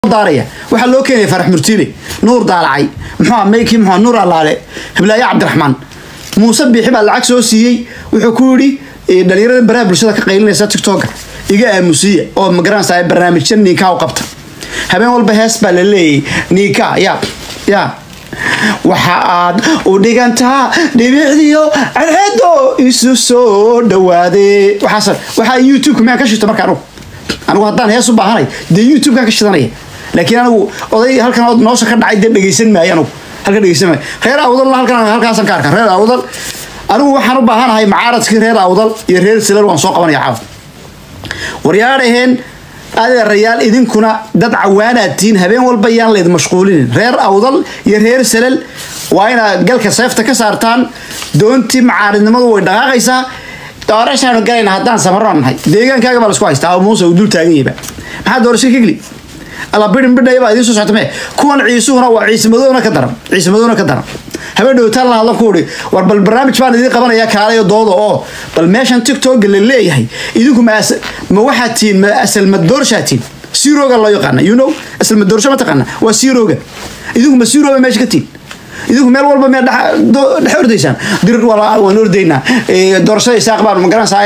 daaraya waxaa loo keenaya farax murtiile nuur daalacay muxuu meyki muxuu nuur allaale hiblaaye cabdiraxmaan muuse biixi baa lacag soo siiyey wuxuu ku yidhi dhalinyarada baraha bulshada ka qaylinaysa tiktoka iga aamusiya oo magaranaysa barnaamijya niinkaa u qabta habeen walba hees baa la leeyay niinkaa ya ya waxa aad u dhigantaa dhibicdiyo cadceedo isu soo dhawaade waxaas waxaa youtube miyaan ka shito marka anugu anigu haddaan hees u baahanay dee youtube-kaan ka shidanaya laakiin anigu oday halkan noosha ka dhacay dee dhegeysan maayo anigu halkan dhegeysan maayo reer awdal halkan halkaasaan ka arkaa reer awdal anigu waxaan u baahanahay macaaradkii reer awdal iyo reer silal waan soo qabanaya caawa waryaadhaheen adeerayaal idinkuna dad cawaanaad tihiin habeen walba yaan layd mashquulinin reer awdal iyo reer salal waa inaad galka seefta ka saartaan doontii macaaridnimadu way dhaqaaqaysaa doorashaanu galayna haddaan samarro nahay deegaankaaga baa laisku haystaa oo muuse uu dul taagan yahayba maxaa doorasho ka geli alla bidhin bidhaya baa idiin soo socota mee kuwan ciisuhuna waa ciise madowna ka daran ciise madowna ka daran habeen dhowtaan la hadlan ku uhi war bal barnaamij baan idiin qabanayaa kaalayo dooda oo bal meeshan tiktoka la leeyahay idinku ma ma waxaad tihiin ma asal madoorshaa tihiin siroga loo yaqaana you know asal madoorsho ma taqaana waa siroga idinku ma siroba meesha ka tihiin idinku meel walba meel dhex ordaysaan dirir waan ordaynaa doorashada isaaq baan magaranaysaa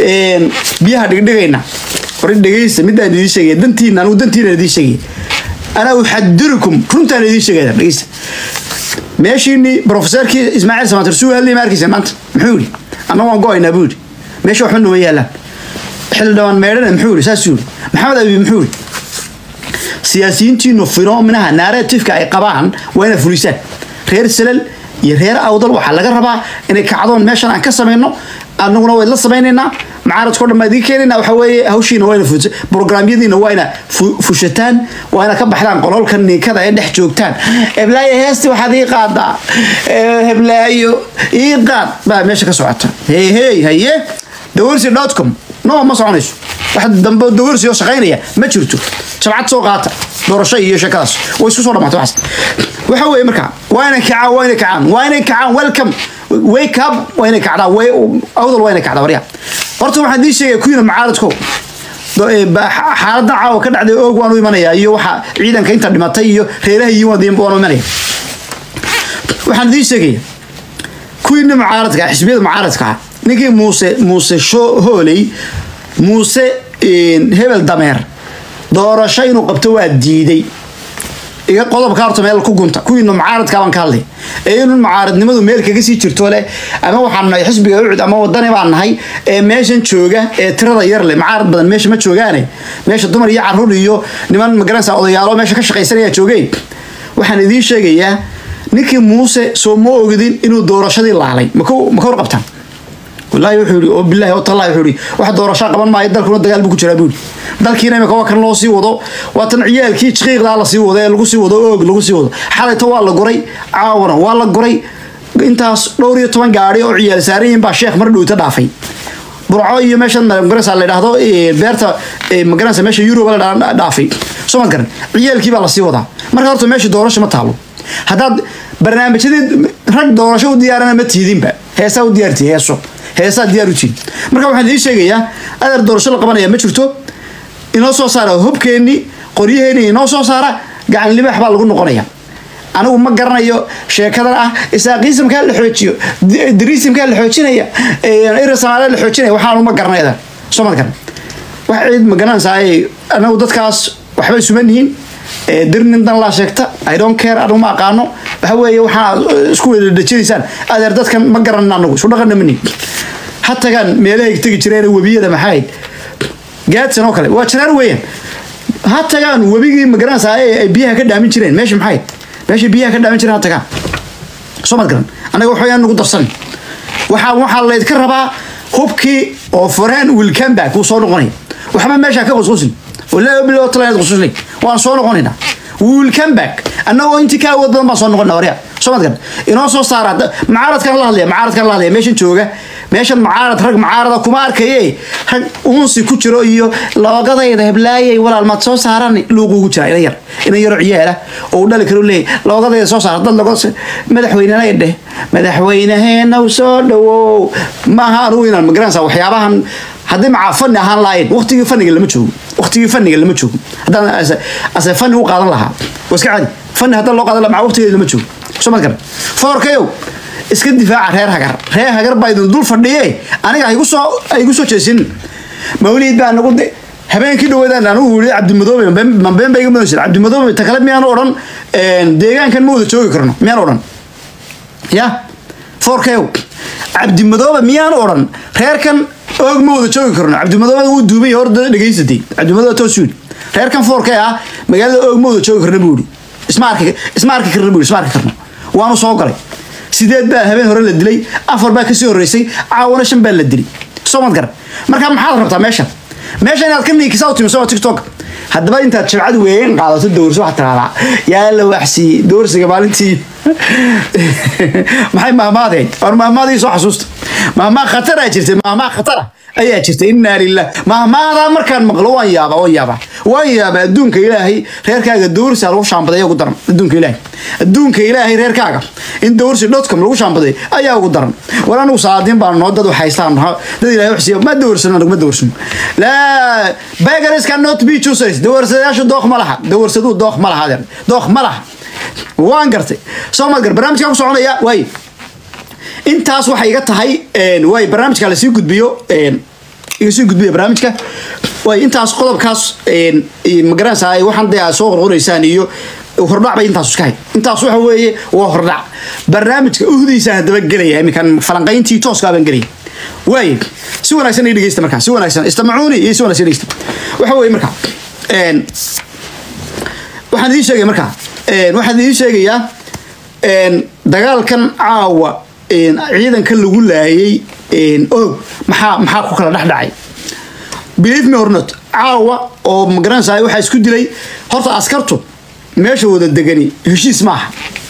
biyaha dhigdhigaynaa war dhegeysta midaan idiin sheegaya dantiina anigu dantiina idiin sheegaya anaa uxadirukum runtaan idiin sheegaya dhegeysta meeshiini profesorkii ismaaciil samatir suu hadlay ma arkaysa maanta muxuu yidhi anna waan go-aynaa buu yidhi meesha waxba numa yaalaan xilli dhawaan meedhana muxuu yidhi saasuu yidhi maxamed abi muxuu yidhi siyaasiyiintiinu finominaha narratifka ay qabaan waa inaad fulisaan reer salal iyo reer awdal waxaa laga rabaa inay kacdoon meeshan aan ka samayno anaguna wayd la samaynaynaa macaaradko dhan baa idiin keenayna waxa weeye hawshiina waa ina brograamyadiina waa ina fushataan waa ina ka baxdaan qololka niinkada ee dhex joogtaan heblaayo heesti waxaad ii qaadaa heblaayo ii qaad baa meesha ka socota hey hey haye dawarsi dotcom no ma soconayso wax dambe dawarsi oo shaqaynaya ma jirto jabcad soo qaata doorasho iyo sheekadaas way isku soo dhamaatay waxaas waxa weeye marka waa inay kacaan waa inay kacaan waa inay kacaan welcome wake up waa inay kacdaa awdal waa inay kacdaa waryaa horta waxaan idiin sheegaya kuyina macaaradko xaaladan caawa ka dhacday oog waan u imanaya iyo waxa ciidanka inta dhimatay iyo reeraha iyo waan u imanaya waxaan idiin sheegaya kuyina macaaradka xisbiyada macaaradka ah ninkii muuse muuse hooley muuse hebel dameer doorasho inuu qabto waa diiday iga qodobka horta meel ku gunta kuwiina macaaradka baan ka hadlay ee inun macaaradnimadu meel kaga sii jirto leh ama waxaan nahay xisbiga ucud ama wadani baan nahay ee meeshan jooga ee tirada yar leh macaarad badan meesha ma joogaane meesha dumar iyo caruur iyo niman magaranaysa odayaalo meesha ka shaqaysanaya joogeen waxaan idiin sheegayaa ninkii muuse soo ma ogidin inuu doorashadii laalay maka hor qabtaan wallaahi wuxuu yidhi oo billahi oo tallahi wuxuu yidhi wax doorasho qaban maayo dalkuna dagaal buu ku jiraa buu yidhi dalkiina imika waa kan loo sii wado waa tan ciyaalkii jiqiiqdaa la sii wado ee lagu sii wado oog lagu sii wado xalayto waa la guray caawana waa la guray intaas dhowr iyo toban gaari oo ciyaal saarayin baa sheekh mar dhowta dhaafay burco iyo meeshan magaranaysa la yidhaahdo beerta magaranaysa meesha yuruba la dhaafay soo ma garan ciyaalkii baa lasii wadaa marka horta meesha doorasho ma taalo haddaad barnaamijyadii rag doorasho u diyaarana ma tiidinba heesaa u diyaartii heeso heesaa diyaar u tihin marka waxaan idiin sheegayaa adeer doorasho la qabanaya ma jirto inoo soo saara hubkeenni qoryaheeni inoo soo saara gacan libaax baa lagu noqonaya anigu ma garanayo sheekadan ah isaaqiisimkaa la xoojiyo diriisimkaa la xoojinaya ira soomaaliya la xoojinaya waxaanu ma garanaya soo ma garan wax ciid ma garanaysaa anagu dadkaas waxba isuma nihiin dir nin dan laa sheegta i don't care anigu ma aqaano waxa weeye waxaa isku wada dhajinaysaan adeer dadkan ma garanin anagu isu dhaqanna ma nihin ha tagaan meelahay tegi jireen webiyada maxayd gaadsan oo kale waa jaraar weeyaan ha tagaan webigii magaranaysaa ay biyaha ka dhaamin jireen meesha maxay meesha biyaha ka dhaamin jireen ha tagaan soo mad garan anaga waxbayaan nagu darsan waxaa waxaa laydka rabaa hubkii oo foreen wilkamba kuu soo noqonaya waxba meesha ka qusqusin wallaahi bilaa tala inaad qususlay waan soo noqonaynaa will come back annagoo intii ka awood badan baan soo noqonaa waryaa soo mad garan inoo soo saara macaaradkan la hadlaya macaaradkan la hadlaya meeshan jooga meeshan macaarad rag macaarada kuma arkaye rag uunsi ku jiro iyo loogadayda heblaayay walaal maad soo saaran luuqu ugu jira ina yar ina yaro ciyaala oo uu dhali karo leeyahy loogadayda soo saara dad loga madaxweynena dheh madaxweynaheena soo dhawow maaha anugu inaan magaranaysa waxyaabahan haddii macaa fani ahaan lahayn waqtigii faniga lama joogo waqtigii faniga lama joogo haddaan ase- ase fani u qaadan lahaa waa iska caadi fani haddaan loo qaadan lahaa maca waqtigeeda lama joogo soo ma garan foorkayow iska difaaca reer hagar reer hagar baa idin dul fadhiye aniga haygu soo haygu soo jeesin mawliid baa nagu de habeenkii dhaweedaan anigu yiri cabdimadoobe mabeen baa iga mudan jira cabdimadoobe ta kale miyaan odhan deegaankan ma wada joogi karno miyaan odhan ya foorkeew cabdimadoobe miyaan odhan reerkan oog ma wada joogi karno cabdimadoobe wuu duubay hor dhegaysatay cabdimadoobe toosuud reerkan foorkee ah magaalada oog ma wada joogi karno buu yidhi isma arki isma arki karno buu yidhi isma arki karno waanu soo galay sideed baa habeen hore la dilay afar baa kasii horreysay caawana shan baa la dilay soo mad garan marka maxaad rabtaa meesha meesha inaad ka niikisaa u timiso tiktok haddaba intaad jabcad weyn qaadato dowrso waxaad tiraahdaa yaa la waxsiiyey dowrsiga maalintii maxay mahmaadeen war mahmaadii soo xasuusta mahmaa khatara jirtay mahmaa khatara ayaa jirtay inaa lilah mahmaadaa markaan maqlo waan yaaba waan yaaba waan yaaba adduunka ilaahay reerkaaga dowrsi lagu shaambaday ugu daran adduunka ilaahay adduunka ilaahay reerkaaga in dowrsi dotcom lagu shaambaday ayaa ugu daran war anigu saadiin baan noo dad waxhaystaan dad ilaahay waxsiiya ma dowrsano anigu ma dowrsano laa beggars cannot be choosers dowrsadayaashu dooq ma laha dowrsaduu dooq ma laha adeer dooq ma laha waan gartay soo maad gar barnaamijkaa ku soconaya waay intaas waxay iga tahay waay barnaamijka lasii gudbiyo iga sii gudbiya barnaamijka waay intaas qodobkaas magaranaysaa waxaan dee aad soo qorqoraysaan iyo hordhac bay intaas iska hay intaas waxa weeye waa hordhac barnaamijka uhdiisa haddaba gelaya iminkan falanqayntii tooska baan gelaya waay si wanaagsan ii dhegeysta markaa si wanaagsan istamacuuni iyo si wanaagsan dhegeysta waxa weeye markaa waxaan idiin sheegaya markaa waxaan idiin sheegayaa dagaalkan caawa ciidanka lagu laayay og maxaa maxaa ku kala dhex dhacay believe me or not caawa oo magaranaysaa waxaa isku dilay horta askartu meesha wada degani heshiis maaha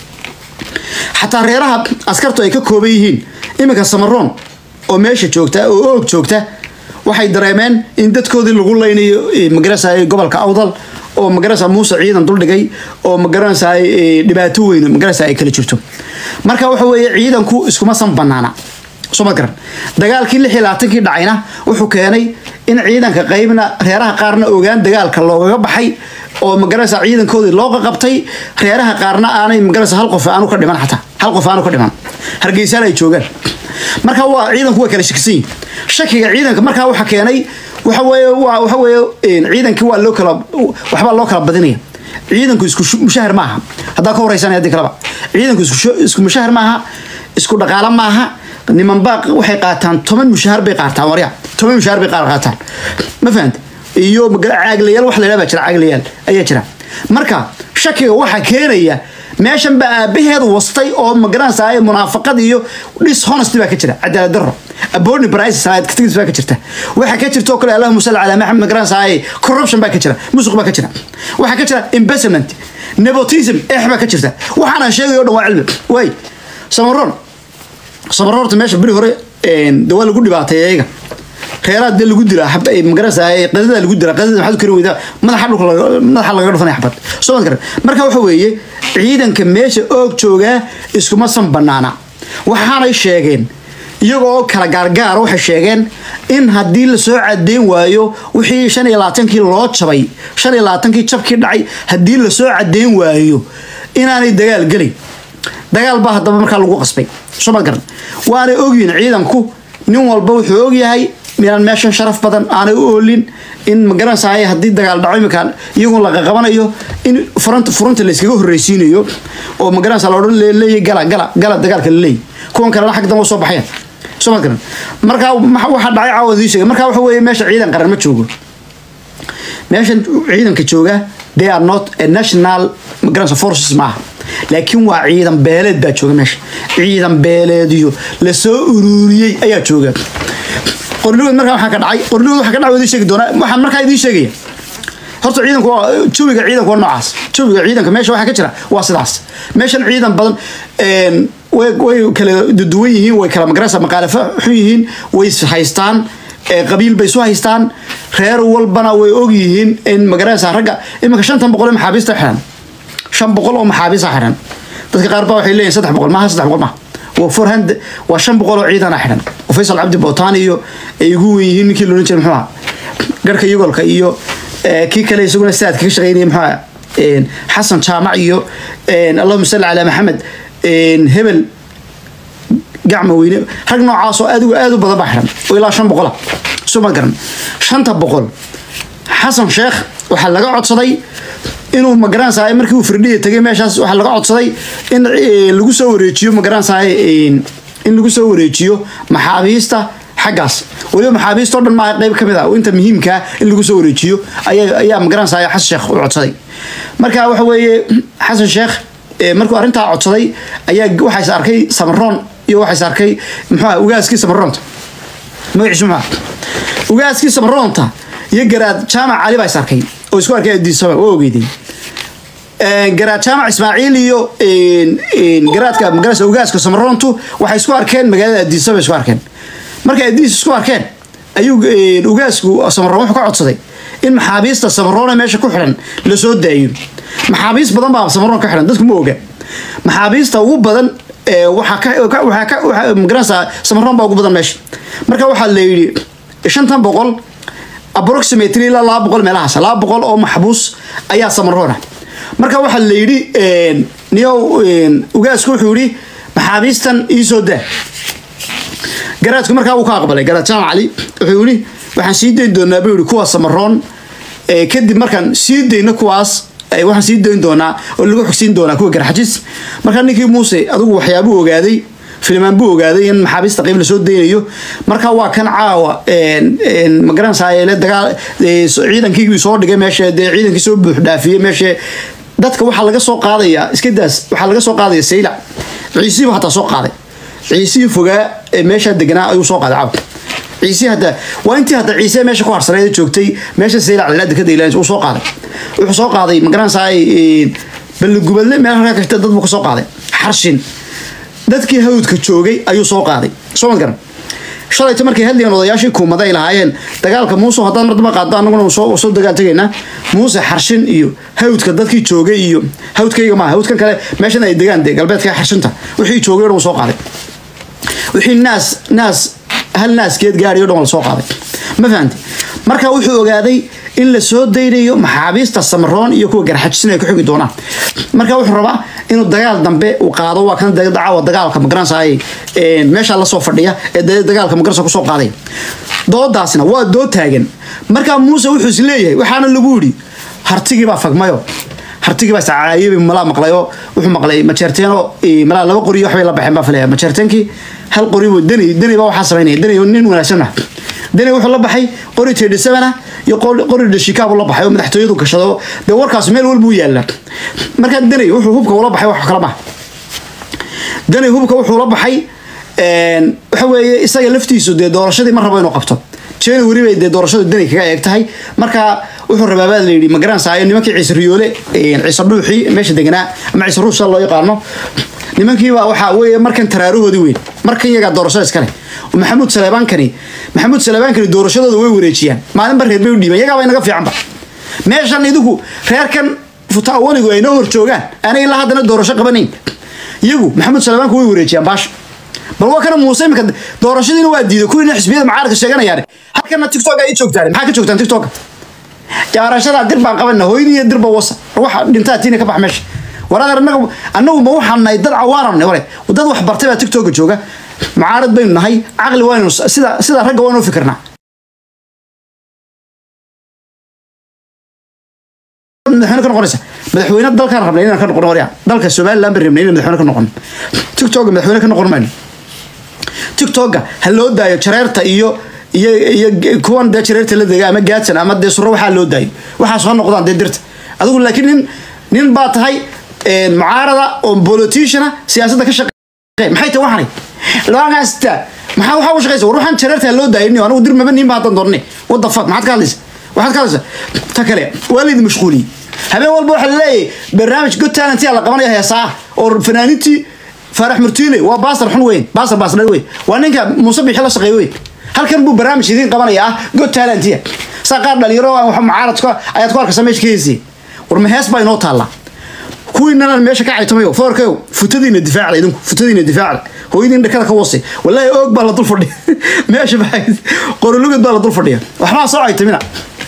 xataa reeraha askartu ay ka kooban yihiin iminka samaroon oo meesha joogta oo oog joogta waxay dareemeen in dadkoodii lagu laynayo magaranaysaa gobolka awdal oo magaranaysaa muuse ciidan duldhigay oo magaranaysaa dhibaato weyn magaranaysaa ay kala jirto marka waxa weeye ciidanku iskuma san banaana soo ma garan dagaalkii lix iyo labaatankii dhacayna wuxuu keenay in ciidanka qaybna reeraha qaarna ogaan dagaalka loogaga baxay oo magaranaysaa ciidankoodii loo qaqabtay reeraha qaarna aanay magaranaysaa hal qof aanu ka dhiman xataa hal qof aanu ka dhiman hargeysaan ay joogaan marka waa ciidanku way kala shakisan yihin shakiga ciidanka markaa waxa keenay waxa weeye waa waxa weeye ciidankii waa loo kala waxbaa loo kala badinaya ciidanku isku mushahar maaha haddaa ka wareysanaya haddii kaleba ciidanku isku isku mushahar maaha isku dhaqaalo maaha nimanbaa waxay qaataan toban mushahar bay qaataan warya toban mushahar bay qaar qaataan ma fahanta iyo caaglayaal wax la yidhaha baa jira caaglayaal ayaa jira marka shakiga waxaa keenaya meeshan baa aabaheed wastay oo magaranaysaa munaafaqad iyo dishonest baa ka jira cadaalad daro aboorni price salaad katigis baa ka jirta waxa ka jirta oo kale allahumma salli ala maxamed magaranaysaa corruption baa ka jira musuq baa ka jira waxa ka jira investment nepotism eex baa ka jirta waxaana sheegay oo dhan waa cilmi way samaroon samaroon horta meesha beri hore de waa lagu dhibaatay iyaga reeraha dee lagu dilaa magaranaysaa qadada lagu dilaa qadada maxaad u kari weydaa madaxa dhulka madaxa lagaga dhufanaya xabad soo mad garan marka waxa weeye ciidanka meesha oog joogaa iskuma san banaana waxaanay sheegeen iyagoo kala gaargaara waxay sheegeen in haddii lasoo cadeyn waayo wixii shan iyo labaatankii loo jabay shan iyo labaatankii jabkii dhacay haddii lasoo cadeyn waayo inaanay dagaal gelin dagaal baa haddaba markaa lagu qasbay soo mad garan waanay ogyihin ciidanku nin walba wuxuu ogyahay inaan meeshan sharaf badan aanay u oolin in magaranaysaay haddii dagaal dhaco iminkaan iyagun laga qabanayo in furanta furunta layskaga horreysiinayo oo magaranaysa la odhan leeyahy gala gala gala dagaalka la leeyahy kuwan kalena xag dambe soo baxayaan soo ma garan marka waxaa dhacay caawa idii sheegay marka waxa weeye meesha ciidan qaran ma joogo meeshan ciidanka jooga they are not a national magaranaysa forces maaha laakiin waa ciidan beeleed baa jooga meesha ciidan beeleediyo lasoo ururiyey ayaa jooga qornigood markaa waxaa ka dhacay qornigood waxaa ka dhacay idiin sheegi doonaa waxaan markaa idiin sheegaya horta ciidanku waa jawiga ciidanku waa noocaas jawiga ciidanka meesha waxaa ka jira waa sidaas meeshan ciidan badan way way kala duwan yihiin way kala magaraysa maqaalafo xun yihiin way haystaan qabiil bay isu haystaan reer walbana way og yihiin in magaraysa ragga iminka shantan boqol ee maxaabiista xiran shan boqol oo maxaabiista xiran dadka qaar baa waxay leeyihin saddex boqol maaha saddex boqol maaha waa forhand waa shan boqol oo ciidana xidhan oo faysal cabdi bootaan iyo ay ugu wen yihiin ninkii loodhan jiray muxuu ahaa garhka yugolka iyo ee, kii kale isaguna saadka ka shaqeynaya maxaa een, xasan jaamac iyo een, allahuma salli calaa maxamed een, hebel gacma weyne rag noocaasoo aad u aad u badan baa xiran oo ilaa shan boqola suma garan shanta boqol xasan sheekh waxaa laga codsaday inuu magaransahay markii uu firdhiya tegay meeshaas waxaa laga codsaday in eh, lagu soo wareejiyo magaransahay in lagu soo wareejiyo maxaabiista xaggaas weliba maxaabiista oo dhan maaha qayb ka mid ah oo inta muhiimkaa in lagu soo wareejiyo ayaa ayaa magaransahay xasan sheekh u codsaday marka waxa weeye xasan sheekh eh, markuu arrintaa codsaday ayaa waxaas arkay samaroon iyo waxaas arkay muxuu ugaaskii samaroonta magaciisu maxaa ugaaskii samaroonta iyo garaad jaamac cali baa is arkay oo isku arkay addiisaba waa ogeydeen garaad jaamac ismaaciil iyo een, een, garaadka magarasa ugaaska samaroontu waxay isku arkeen magaalada addiisaba isku arkeen markay addiis isku arkeen ayuu een, ugaasku samaroon wuxuu ka codsaday in maxaabiista samaroone meesha ku xidhan la soo daayo maxaabiist badan baa samaroon ka xidhan dadku ma oga maxaabiista ugu badan ee, waxaa ka ka- waxaa ka waxaa- magaranaysaa samaroon baa ugu badan meesha marka waxaa la yidhi shantan boqol approximately ilaa laba boqol meelahaas laba boqol oo maxbuus ayaa samaroona marka waxaa la yidhi een, niyow een, ugaasku wuxuu yidhi maxaabiistan iisoo daa garaadku markaa uu ka aqbalay garaad jaamac cali wuxuu yidhi waxaan sii dayn doonaa buu yidhi kuwa samaroon ee, kadib markaan sii dayno kuwaas ee, waxaan sii dayn doonaa oo lagu xogsiin doonaa kuwa garxajis markaa ninkii muuse adigu waxyaabuu ogaaday filimaan buu ogaaday in maxaabiista qayb lasoo daynayo marka waa kan caawa een, een, ma garanaysaa le dagaal ee, so- ciidankii soo dhigay meesha dee ciidankii soo buux dhaafiyey meesha dadka waxaa laga soo qaadayaa iska daas waxaa laga soo qaadaya saylac ciisiibu hataa soo qaaday ciisihii fogaa ee meesha deganaa ayuu soo qaaday caawa ciise hadda waa intii hadda ciise meesha ku harsaneed joogtay meesha saylac cilaada ka daylaan uu soo qaaday wuxuu soo qaaday ma garanaysaa balligubadle meel halkaa kashta dad buu ka soo qaaday xarshin dadkii hawdka joogay ayuu soo qaaday soo ma garan shalayta markay hadlayeen odayaashii kuumada ay lahaayeen dagaalka muuse haddaan mardaba qaado annaguna soo soo dagaal tegaynaa muuse xarshin iyo hawdka dadkii joogay iyo hawdkayga maaha hawdkan kale meeshan ay degaan dee galbeedka xarshinta wixii joogay oo dhan wuu soo qaaday wixii naas naas hal naaskeed gaadhay o dhan waa la soo qaaday ma fahamti marka wuxuu ogaaday in la soo daynayo maxaabiista samaroon iyo kuwa garxajisin ay ku xogi doonaan marka wuxuu rabaa inuu dagaal dambe uu qaado waa kan dacwa dagaalka magaransaay meesha lasoo fadhiya ee dee dagaalka magaransa kusoo qaaday doodaasna waa dood taagan marka muuse wuxuu is leeyahay waxaana lagu yidhi hartigii baa fagmayo hartigii baa iscaayabi malaa maqlayo wuxuu maqlay majeerteeno malaa laba qori waxbay la baxeen baa filaya majeerteenkii hal qori buu deni deni baa waxaa samaynaya deni nin wanaagsan ah deni wuxuu la baxay qori teedhisabana iyo qori qori dhashikaabuu la baxay oo madaxtooyadu gashado dee warkaas meel walbuu yaalla markaa deni wuxuu hubka ula baxay wax kala maha deni hubka wuxuu la baxay waxa weeye isaga laftiisu dee doorashadii ma rabo inuu qabto january bay dee doorashadu deni kaga eeg tahay marka wuxuu rabaa baa layidhi ma garanaysayo nimankii ciise riyoole ciise dhuuxii meesha deganaa ama ciise ruush loo yaqaano nimankiiba waxaa weeye markan taraarahoodii weyn markan iyagaa doorashada iskale maxamuud saleebaankani maxamuud saleebaankani doorashadooda way wareejiyaan maalin ba reer bay u dhiibaan iyagaaba inaga fiicanba meeshan idigu reerkan futaawanigu ay noo hor joogaan aanay ilaa haddana doorasho qabanayn iyagu maxamuud saleebaanku way wareejiyaan baasha bal waa kana muuse imika doorashadiina waa diiday kuwiina xisbiyada mucaaradka sheeganayaan halkana tiktok ay joogtaan maxaa ka joogtaan tiktok jaarashada dir baan qabana hooyadii iyo dirba wasa waxa dhintaa tiina ka bax meesha waraadar anagu anagu ma waxaan nahay dad cawaaran wale dad wax bartay baa tiktoka jooga mucaarad baynu nahay caqli waaynu sida sida ragga waanu fikirnaa madaxweyne ka noqonaysa madaxweyne dalkaan rabnay inaan ka noqon waryaa dalka somaliland baan rabnay inaan madaxweyne ka noqon tiktoka madaxweyne ka noqon mayno tiktoka ha loo daayo jareerta iyo iyo iyo kuwan dee jareerta la dega ama gaadsan ama dee suro waxaa loo daayo waxaa soo noqdaan dee dirta adigu laakiin nin nin baa tahay mucaarada oo politiciana siyaasadda ka shaqeey maxay tahay waxani laagaasta maxaa waxaa u shaqeysa war waxaan jareerta ha loo daayay anigu dir maba nin ba haddaan doornay what the fuck maxaad ka hadlaysa waxaad ka hadlaysa ta kale waa laydin mashquuliyey habeen walba waxaa laleeyahay barnaamij good talent yaa la qabanaya heesaa oo fanaaniintii faarax murtiile waa baastar xun weyn baastar baastar weyn waa ninka muuse bixi la shaqeeyo weyn halkan buu barnaamij idiin qabanaya ah good talentiya saa qaar dhalinyaro wax mucaaradka ayaad ku arkaysa meesha ka heysay war ma hees baa inoo taallaa kuwiinana meesha ka caytamayo foorkayo futadiina difaacda idinku futadiina difaacda hooyadiin dhakada ka wasay wallaahi oog baa la dul fadhiya meesha baa qorolugad baa la dul fadhiya waxbaa soo caytamina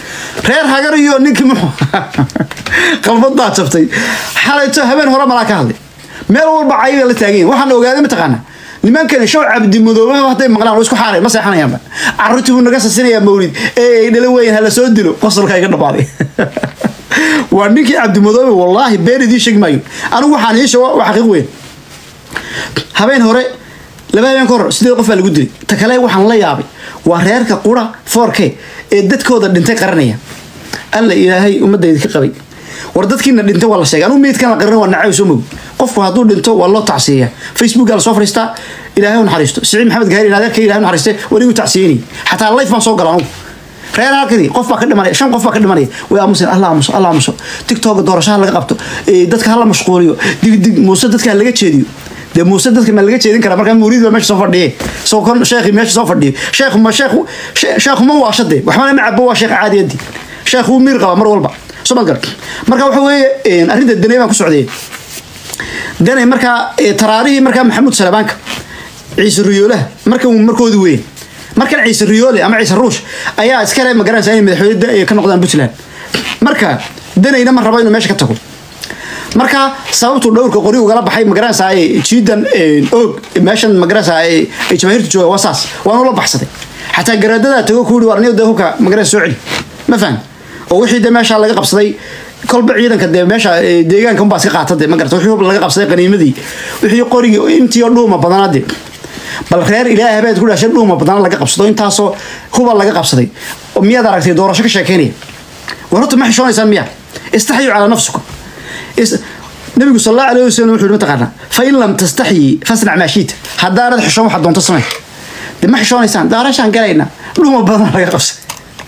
reer hagar iyo ninkii muxuu qalbadaa jabtay xalayto habeen hore malaa ka hadlay meel walba cayiga la taagan yahin waxaan ogaaday mataqaana nimankani show cabdimadoobaba hadday maqlaan waa isku xaaray ma seexanayaanba carruurtii buu naga sasinayaa mawlid ee ay dhala weyn hala soo dilo qosolka iga dhamaaday waa ninkii cabdimadoobe wallaahi been idiin sheegi maayo anigu waxaan ii sheego waa xaqiiq weyn habeen hore laba habeen ka hor sideed qof baa lagu dilay ta kale waxaan la yaabay waa reerka qura 4k ee dadkooda dhintay qaranaya alla ilaahay ummadayda ka qabay war dadkiina dhintay waa la sheegay anugu meydkan la qarin waa nacay soo mogi qofku hadduu dhinto waa loo tacsiyeeya facebookaa lasoo fadhiistaa ilaahay u naxariisto siciid maxamed gaari adeerka ilahay u naxariiste wanigu tacsiyeynay xataa life baan soo gala anugu reer halkadii qof baa ka dhimanaya shan qof baa ka dhimanaya way aamuseen allah aamuso allah aamuso tiktoka doorashaha laga qabto ee dadka hala mashquuliyo dig dig muuse dadka ha laga jeediyo dee muuse dadka ma laga jeedin karaa markaa muuriid baa meesha soo fadhiye soo kon sheekhi meesha soo fadhiyo sheekhu ma sheekhu sheekhu ma waashade waxbana ma cabo waa sheekh caadiyadii sheekhu wuu miir qabaa mar walba soo maad gar marka waxa weeye arrinta danay baan ku socday danay markaa taraarihii markaa maxamuud salabaanka ciise riyoolaha marka markoodi weyn markan ciise riyoole ama ciise ruush ayaa iskale magaranaysa inay madaxweyne ka noqdaan puntland marka danayna ma rabo inuu meesha ka tago marka sababtuu dhowrka qori ugala baxay magaranaysa jiidan og meeshan magaranaysa ay jamaahiirta jooga waa saas waanu la baxsaday xataa garaadadaa tago ku yidhi warniyo dee hubka magaranaysa soo celi ma fahan oo wixii dee meesha laga qabsaday kolba ciidanka dee meesha deegaanka unbaa iska qaata dee ma garata wixii hub laga qabsaday qaniimadii wixii qorigii intii oo dhuuma badanaa dee bal reer ilaahay habeed ku dhashay dhuuma badana laga qabsado intaasoo huba laga qabsaday oo miyaad aragtay doorasho ka sheekeynaya war horta ma xishoonaysaan miya istaxyu calaa nafsikum nabigu sal allahu alayhi wasalam wuxuu mataqaanaa fa in lam tastaxyi fasnac maa shiita haddaanad xishoon waxaad doonto samey dee ma xishoonaysaan doorashaan galayna dhuuma badana laga qabsaday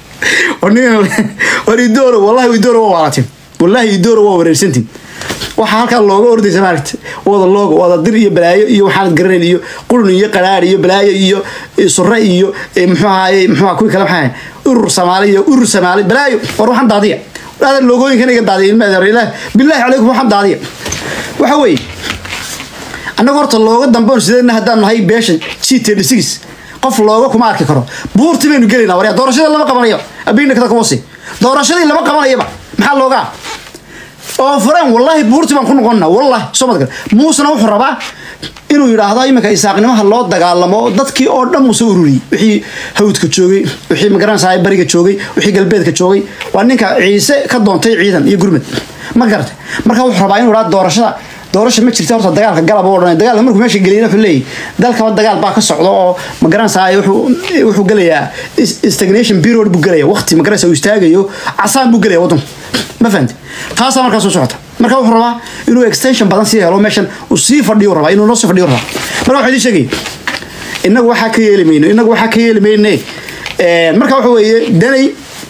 war idooro wallahi idooro waa waalatin wallahi idooro waa wareersantin waxaa halkaa looga ordaysa maaragta wada looga wada dir iyo balaayo iyo waxaanad garanayn iyo qurun iyo qaraar iyo balaayo iyo sure iyo muxuu ahaye muxuu kuwi kale maxaa urur samaali iyo urur samaali balaayo war waxaan daadiya adan loogooyinkan iga daadiya ilmaha billahi calaykum waxaan daadiya waxa weeye annaga horta looga dambeon sideedna haddaan nahay beesha g thirty six qof looga kuma arki karo buurti baynu gelaynaa waryaa doorashadii lama qabanayo abina kada kuwasi doorashadii lama qabanayaba maxaa loogaa oo fureen wallahi buurti baan ku noqonna wallahi soo madgal muusena wuxuu rabaa inuu yidhaahdo iminka isaaqnimaha loo dagaalamo dadkii oo dhan muuse ururiyey wixii hawdka joogay wixii magaranaysa bariga joogay wixii galbeedka joogay waa ninka ciise ka doontay ciidan iyo gurmad ma garatay marka wuxuu rabaa inuu yidhahdo doorashada doorasha ma jirta horta dagaalka galab oo dhan dagaalka markuu meesha geliyna wuxuu leeyahy dalkaba dagaal baa ka socda oo magaranaysa wuxuu wuxuu gelayaa stagnation period buu gelaya waqti magaranaysa uu istaagayo casaan buu gelaya waddanku ma fahamti taasaa markaa soo socota marka wuxuu rabaa inuu extension badan sii helo meeshan uu sii fadhiyo rabaa inuu noo sii fadhiyo rabaa marka waxaa idin sheegay innagu waxaa ka yeeli mayno innagu waxaa ka yeeli mayne marka waxa weeye danay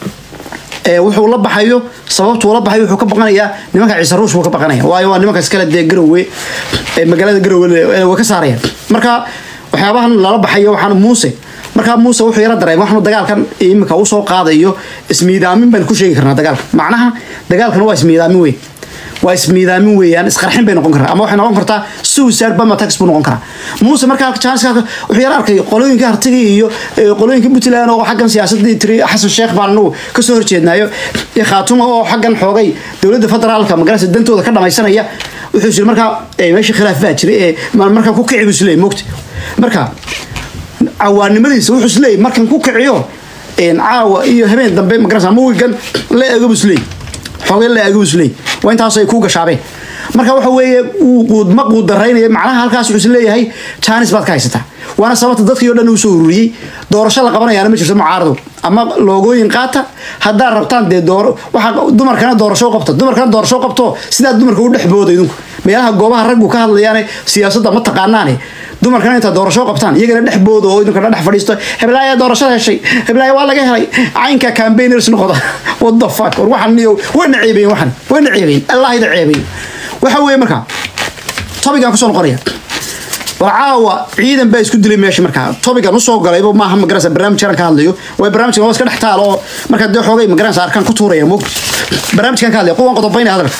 wuxuu la baxayo sababtuu la baxayo wuxuu ka baqanayaa nimanka ciise ruush buu ka baqanaya waayo waa nimanka iskale dee garowe magaalada garowe way ka saarayaan marka waxyaabahan lala baxayo waxaan muuse markaa muuse wuxuu yara dareema waxnu dagaalkan iminka usoo qaadayo ismiidaamin baan ku sheegi karnaa dagaalka macnaha dagaalkan waa ismiidaamin weyn waa ismiidaamin weeyaan isqarxin bay noqon karaa ama waxay noqon kartaa suicide bomb attacks buu noqon karaa muuse markaa janiska wuxuu yara arkay qolooyinka hartiga iyo qolooyinka puntland oo xaggan siyaasadii tiri xasan sheekh baan anagu kasoo horjeednaayo iyo khaatuma oo xaggan xoogay dowladda federaalka magarasa dantooda ka dhamaysanaya wuxuu yiri markaa meesha khilaaf baa jiray ee markaa ku kici buu isleeyay mogta marka cawaanimadiisa wuxuu isleeyay markan ku kiciyo caawa iyo habeen dambe magarasa mawigan la eego buu isleeyay xoogay la eego buu isleeyay waa intaas ay ku gashaabeen marka waxa weeye uu ma quudaraynaya macnaha halkaas wuxuu isleeyahay jaanis baad ka haysataa waana sababta dadkii o dhan uu soo ururiyey doorasho la qabanayaana ma jirto mucaarado ama loogooyin qaata haddaad rabtaan dee dooro waxa dumarkana doorasho qabta dumarkana doorasho qabto sidaa dumarka u dhex booda idinku meelaha goobaha raggu ka hadlayaane siyaasadda ma taqaanaane dumarkana intaa doorasho qabtaan iyagana dhex booda oo idinkana dhex fadhiisto heblaaya doorashada heshay heblaaya waa laga helay caynka campaigners noqda what the fuck war waxan niyo wayna ceebeyn waxan wayna ceebeyn allah ida ceebeyn waxa weeye markaa topigan kusoo noqonaya war caawa ciidan baa isku dilay meesha markaa topigan usoo galayba maaha magarasa barnaamij yaran ka hadlayo way barnaamijkan waa iska dhex taal oo markaa dee xoogay magarasa arkaan ku tuuraya moogta barnaamijkan ka hadlaya kuwan qodobayna hadalka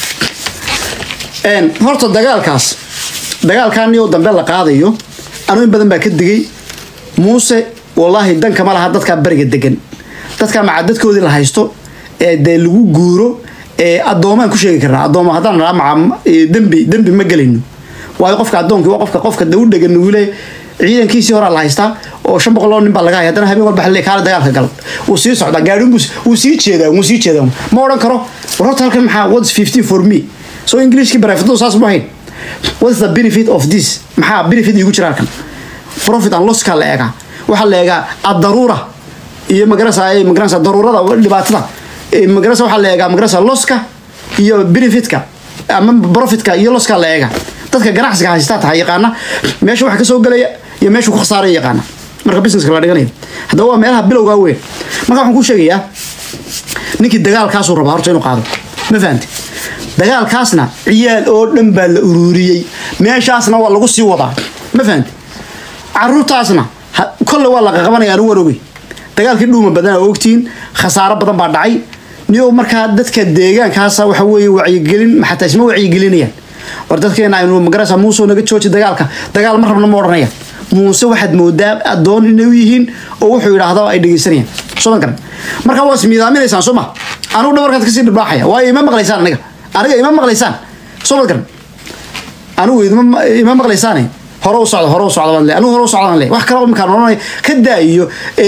horta dagaalkaas dagaalkan iyo dambe la qaadayo anu in badan baa ka digay muuse wallaahi danka ma laha dadkaa bariga degan dadkaa maca dadkoodii la haysto ee dee lagu guuro ee addoomaan ku sheegi karnaa addooma haddaan nahaa maca dembi dembi ma gelayno waayo qofka addoonkii waa qofka qofka dee u dhegan nugule ciidankiisii horaa la haystaa oo shan boqol oo nin baa laga haya haddana habeen walba xalli kaala dagaalka gal wuu sii socdaa gaadhin buu wuu sii jeedaa wuu sii jeedaa ma odhan karo war horta halkan maxaa what's fifteen for me so englishkii barafidadu saas ma ahayn what's the benefit of this maxaa benefit iigu jira halkan profit and loss kaa la eegaa waxaa la eegaa addaruura iyo magarasa magarasa daruurada dhibaatada magarasa waxaa la eegaa magarasa losska iyo benefitka ama profitka iyo losska la eegaa dadka ganacsiga haystaa tahay yaqaana meesha waxa kasoo gelaya iyo meesha ku khasaaraya yaqaana marka businesska la dhiganayo haddaba waa meelaha bilowgaa weyn marka waxaan kuu sheegayaa ninkii dagaalkaasuu rabaa horta inuu qaado ma fahamti dagaalkaasna ciyaal oo dhan baa la ururiyey meeshaasna waa lagu sii wadaa ma fahamti caruurtaasna kolle waa laqa qabanaya anu waan ogey dagaalkii dhuuma badan oo ogtiin khasaaro badan baa dhacay niyo markaa dadka deegaankaasa waxa weeye wacyigelin xataa isma wacyigelinayaan war dadkeena aynu magarasa muuse naga jooji dagaalka dagaal ma rabna ma odhanayaan muuse waxaad moodaa addoon inay u yihiin oo wuxuu yidhaahdo ay dhegeysanayaan soo ma garan marka waa ismiidaaminaysaan soo ma anugu dhabarkaad kasii dhirbaaxaya waayo ima maqlaysaan aniga aniga ima maqlaysaan soo ma garan anigu ima maqlaysaane hore u socda hore u socda baan le anigu hore u socda baan le wax kalaba markaan odhanay ka daa'iyo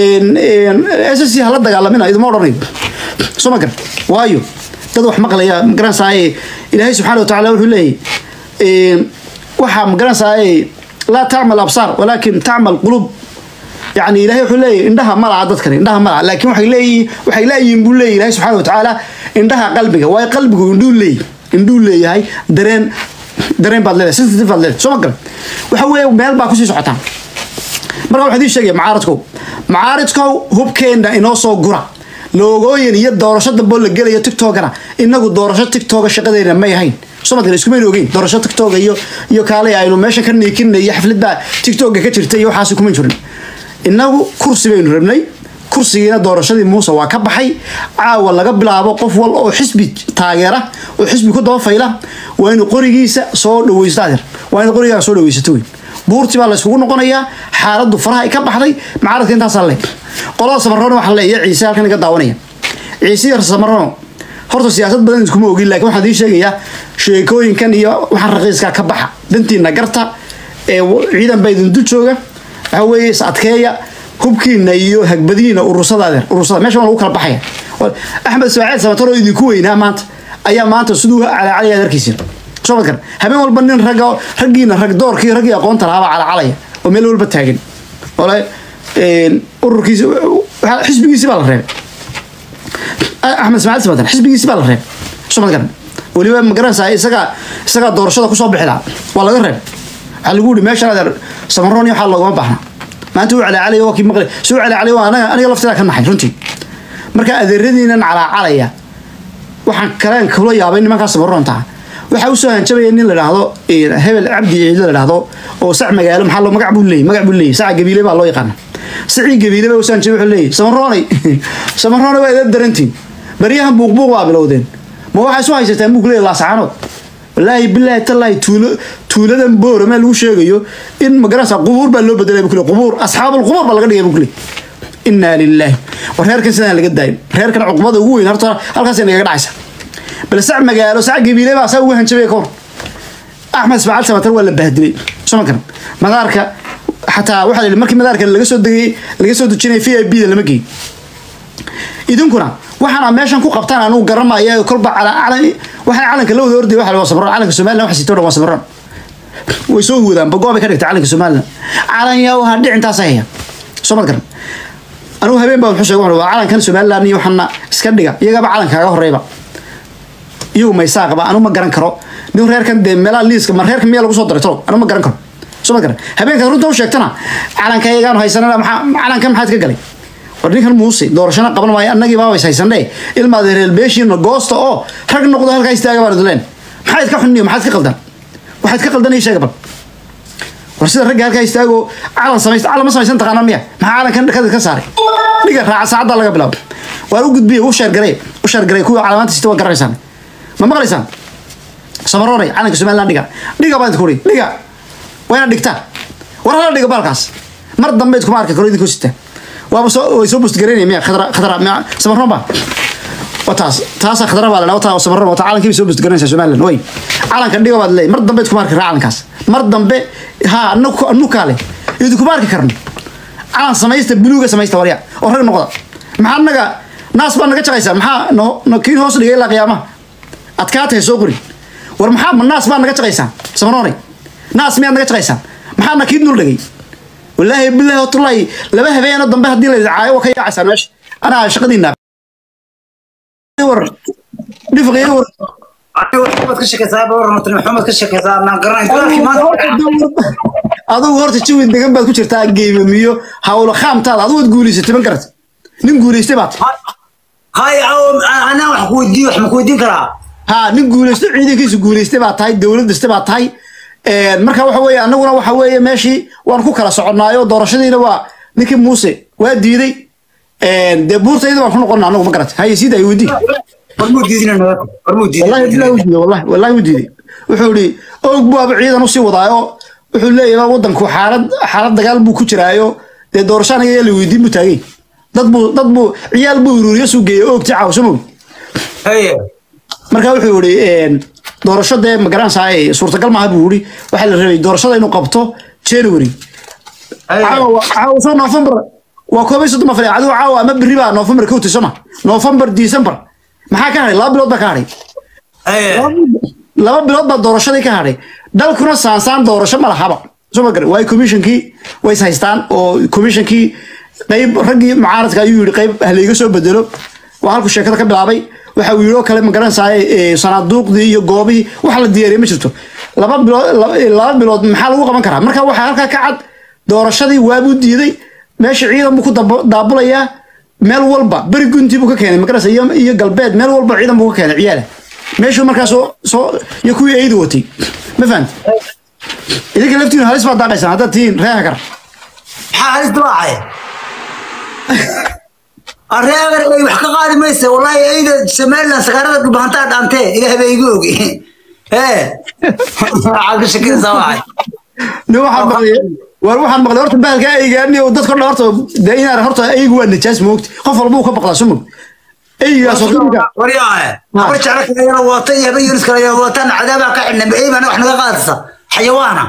s c hala dagaalamina iduma odhanayo soo ma garan waayo dad wax maqlaya magaranaysaay ilaahay subxaana watacaala wuxuu leeyahy waxaa magaranaysaay laa tacmal absaar walaakin tacmal qulub yani ilahay wuxuu leeyahy indhaha ma laha dadkan indhaha ma laha laakin waxay leeyihiin waxay laayihiin buu leeyahy ilahay subxaana watacaala indhaha qalbiga waayo qalbigu indhuu leeyahy indhuu leeyahay dareen dareen baad leedahay sensitive baad leedahay soo ma garan waxa weeye meel baa kusii socotaan marka waxaa idin sheegaya macaaradkow macaaridkow hubkeenna inoo soo gura loogooyin iyo doorasho damboo la gelayo tiktokana inagu doorasho tiktoka shaqadeena may ahayn somadkan iskumayna ogeyn doorasho tiktoka iyo iyo kaale aynu meesha ka niikinna iyo xafladbaa tiktoka ka jirta iyo waxaasi kuma jirin inagu kursi baynu rabnay kursigiina doorashadii muuse waa ka baxay caawa laga bilaabo qof wal oo xisbi taageera oo xisbi ku dabafayla waa inu qorigiisa soo dhaweysto adeer waa inu qorigaaga soo dhaweysato weyn buurti baa la yskugu noqonayaa xaaladdu faraha ay ka baxday macaaradka intaasaa le qolada samarroon waxaa le iyo ciise halkan iga daawanaya ciise iyo samarroon horta siyaasad badan iskuma ogin laakiin waxaan idiin sheegayaa sheekooyinkan iyo waxaan raqiiskaa ka baxa dantiina garta ee ciidan baa idin dul jooga waxa weeye is adkeeya hubkiina iyo hagbadiina urursada adeer urursada meesha waa lagu kala baxaya axmed ismaaciil samatar oo idinku weynaa maanta ayaa maanta siduu calacalaya adeerkiisina soo ma garan habeen walba nin ragga raggiina rag doorkii raggii aqoonta lahaabaa calacalaya oo meel walba taagan ole ururkiisi xisbigiisi baa la reebay axmed ismaaciil samatar xisbigiisi baa la reebay soo ma garan weliba ma garanaysaa isagaa isagaa doorashada kusoo bixi lahaa waa laga reebay waxaa lagu yihi meeshan adeer samaroon iyo waxaa loogama baahnaa maanta uu calacalaya waa kii maqlay si uu calacalaya waa anaga aniga lafteeda ka naxay runtii marka adeeradiinan calacalaya waxaan kaleen kula yaabay nimankaas samaroonta waxaa usoo hanjabaya nin la dhaahdo hebel cabdi ciid la dhaahdo oo sac magaalo maxaa loo magac buu leeyay magac buu leeyay saca gabiile baa loo yaqaana sacii gabiile baa usoo hanjabay wuxuu leeyay samaroonay samaroonay waa idin darantiin baryahan buuqbuuq baa bilowdeen ma waxaa isu haysataan buu kuleeyay laasacaanood wallaahi bilaahi tallaahi tuulo tuuladan boora meel lagu sheegayo in magarasa qubuur baa loo bedelay buu kule qubuur asxaabul qubuur baa laga dhigay buu kule inaa lilaahi war reerkan sidaan laga daayo reerkan cuqbada ugu weyn horta halkaasay nagaga dhacaysa bal sac magaalo sac gabiile baa saa ugu hanjabay ka hor axmed ismaaciil samatar waa la bahdilay soo ma garan madaarka xataa waxaa la yidhi markii madaarka laga soo degay laga soo dejinaya v i b da lama geey idinkuna waxaana meeshan ku qabtaan anugu garanmaya kolba calan waxay calanka la wada orday waxa waa samaroon calanka somaliland waxa sito dhan waa samaroon way soo wadaan bagoobay ka dhigtay calanka somaliland calan yaa waxa dhicintaas haya soo ma garan anigu habeen baa wuxuu sheegay waa calankan somaliland iyo waxana iska dhiga iyagaba calankaaga horeyba iyagu maysaa qaba anu ma garan karo nin reerkan dee meelaha liiska ma reerkan miyaa lagu soo daray tolo anu ma garan karo soo ma garan habeenkaad runta u sheegtana calanka iyagaanu haysanana maxaa calankan maxaad ka galay war ninkan muuse doorashana qaban maayo annagii baabays haysanee ilmaad reer beeshiina goosta oo rag noqdo halkaa istaaga baan idleen maxaad ka xunniyo maxaad ka qaldan waxaad ka qaldan ii sheega bal war sida ragga halkaa istaago calan samaysta calan ma samaysan taqaanaan miya maxaa calankan dhakada ka saaray dhiga raaca saacadda laga bilaabo waan u gudbiye u sheergarey u sheergarey kuwii calaamaanta sita waa garanaysaan ma maqlaysaan samaroonay calanka somaliland dhiga dhiga baan idinku uri dhiga waa inaad dhigtaan war hala dhiga baalkaas mar dambe iskuma arki karo idinkoo sitaan waaba soo way soo bustgareynaya miya khadra khadra miya samaroon ba wataas taasa khadra baa ladhaa wataa sabarra wata calankii bay soo bustagaranaysaa somaliland way calanka dhiga baad leeyahay mar dambe iskuma arki karaa calankaas mar dambe ha anaku anukaa leh idinkuma arki karno calan samaysta buluuga samaysta warya oo rag noqda maxaa naga naas baa naga jaqaysaa maxaa no no kiin hoos dhigay ilaa qiyaamaha adkaatay soo qori war maxaa ma naas baa naga jaqaysaan samaroonay naas miyaad naga jaqaysaan maxaa na kiin dul dhigay wallaahi bilaahi watullaahi laba habeeno dambe haddii la caayo waa ka yaacaysaan meesha anaa shaqadiina war dhifqiyo war maxamed ka shakaysaa bawarmatri maxamed ka shakaysaa naan garanay dolarkii maanta adigu horta jawi degan baad ku jirtaa geemamiyo hawlo khaamtaada adigu waad guulaysatay ma garata nin guulaystay baad hay anaa wax ku weydiin wax ma ku weydiin karaa ha nin guulaysto ciidankiisu guulaystay baad tahay dowlad dhistay baad tahay marka waxa weeye annaguna waxa weeye meeshii waan ku kala soconnaayo doorashadiina waa ninkii muuse waa diiday dee buurtayda waan ku noqonna anagu ma garata haye sii daay weydii warmuu diidina warmuu wallahi billahi wuu diiday wallahi wallahi wuu diiday wuxuu yidhi og buaba ciidan usii wadaayo wuxuu leeyahay wadanku xaalad xaalad dagaal buu ku jiraayo dee doorasho anaga yaa la weydiin buu taagay dad buu dad buu ciyaal buu ururiyo suu geeyey oogti caawso moog haye marka wuxuu yidhi doorasho dee magaranaysaa suurtagal maaha buu yidhi waxaa la rabay doorashada inuu qabto january caawa caawa soo november waa koob iyo soddon afar adigu caawa ama berri baa november ka hutay soma november december maxaa ka hadhay laba bilood baa ka hadhay haye laba bilood baa doorashadii ka hadhay dalkuna saansaan doorasho ma lahaba soo ma garan waayo commissionkii way is haystaan oo commissionkii qayb raggii mucaaradka ayuu yidhi qayb halayga soo bedelo waa halku sheekada ka bilaabay waxa uu yidhi oo kale ma garanaysaa sanaaduuqdii iyo goobihii wax la diyaariyay ma jirto laba bilood laba bilood maxaa lagu qaban karaa marka waxaa halkaa ka cad doorashadii waabuu diiday meesha ciidan buu ku dab- daabulayaa meel walba beri gunti buu ka keenay magarasa iyo iyo galbeed meel walba ciidan buu ka keenay ciyaala meeshuu markaa soo soo iyo kuwii eydu watay ma fahamti idinka laftiinu halis baad daaqaysaan haddaad tihiin reeha kar maxaa halis dawaacay areegar ay wax ka qaadi maysa wallahi ayda somaliland sakaarada dhubahantaa dhaantee ilaah baa igu ogi ee waxaad ka shakaysaa waxay nin waxaan maqlay war waxaan maqlay horta bahalka eygaani oo dadka dhan horta dee inaan horta eygu waa najaas moogti qof walba uu ka baqdaa soo mog eygaas horta ninka waryaahe habar jeclo kale yala wata iyo habar yunis kale yala wataan cadaabaa ka xidhnay ey baana wax naga qaadaysa xayawaana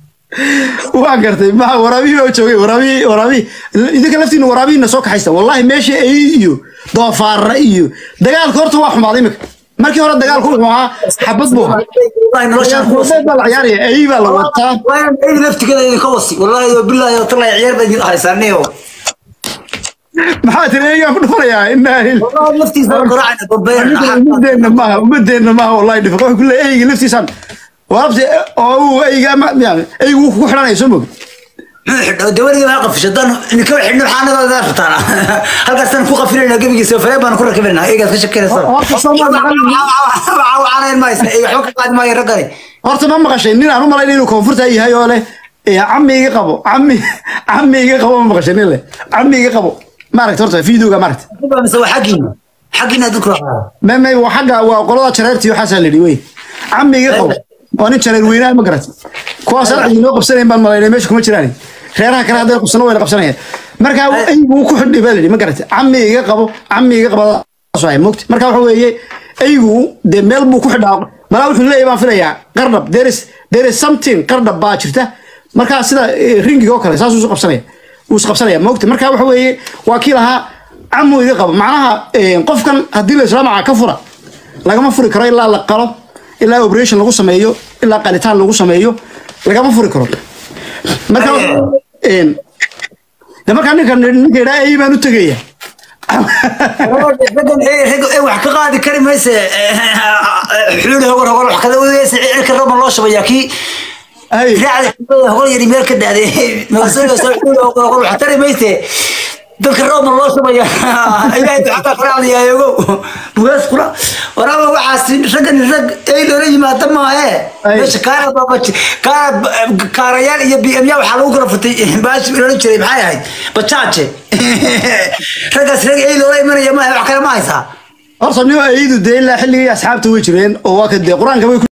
waan gartay ma waraabihii baa joogay waraabihii waraabihii idinka laftiina waraabihiina soo kaxaysta wallahi meesha ey iyo doofaara iyo dagaalka horta waa xumaaday imika markii hore dagaalku wuxuu ahaa xabad buu ahaa wallahi noloshaan ku wasi baa la ciyaaraya ey baa la wataa waana ey laftigeeda idinka wasi wallahi yo billahi yo tallahi ciyaar baa idin haysaaniyo maxaa tiri eygaan ku dhufanayaa inaa wallahi laftiisa garaacayna babeyna umadeenna maaha umadeenna maaha wallahi dhifa wuxuu ku leeyahay eyga laftiisaan warabti oo uu eyga ama yani eygu wuu kugu xidhanaya soo mogi dawladii baa qafisha dan ninka xidhno xaanadooda rabtaan halkaasaan ku qafilayna gebigiisa faree baan ku rakibinaa eegaad ka shakinaysa Horta Soomaali caanayn maysa iyo waxba ka qaadi maayo raggani horta ma maqashay nin aan u malayn inuu koonfurta yahay oo leh eh, cammi iga qabo cammi cammi iga qabo ma maqashay nin leh cammi iga qabo maaragta horta videoga maaragta mise waa xaggiina xaggiina adinku raacaa me me waa xagga waa qolada jareertii waxaasaa la yidhi wey cammi iga qabo waa nin jareer weynaa ma garat kuwaas aan idinoo qabsanayn baan malaynay meesha kuma jiraan reeraha kale hadday qabsano wayna qabsanayaan marka eygu wuu ku xidhay baa la yidhi ma garat cammi iga qabo cammi iga qabo ay mogti marka waxa weeye eygu dee meel buu ku xidhaa malaa wuxuu leeyahay baan filayaa qardhab there is there is something qardhab baa jirta markaa sida eh, ringiga oo kale saasuu isu qabsanaya wuu is qabsanaya mogti marka waxa weeye waa kii lahaa camu iga qabo macnaha eh, qofkan haddii la islaamaca ka fura lagama furi karo ilaa la qalo ilaa operation lagu sameeyo ilaa qalitaan lagu sameeyo lagama furi karo marka een, de markaa ninka ninka idhaa ey baan u tegaya raggan ee wax ka qaadi kari mayse xuuli hogol hogol wax kada wadaysa cirka roban loo shubayaa kii Ay, raacda hogol yari meel ka daaday magasooga soo xuuli hogol hogol wax tari mayse dadka roban loo shubaya ilaahay ducada raacdaya ogow bugaas kula waraaba waxaas raggan rag ey loola yimaada maahe Ay. meesha kaara baabaj kaara kaarayaal iyo b m ya waxaa lagu kala futay baashi loola jiray maxay ahayd bajaaje raggaas rag ey loola imanaya maahe wax kale ma haysaa horta nin eydu dee ilaa xilligii asxaabta way jireen oo waa ka dee qur-aanka way ku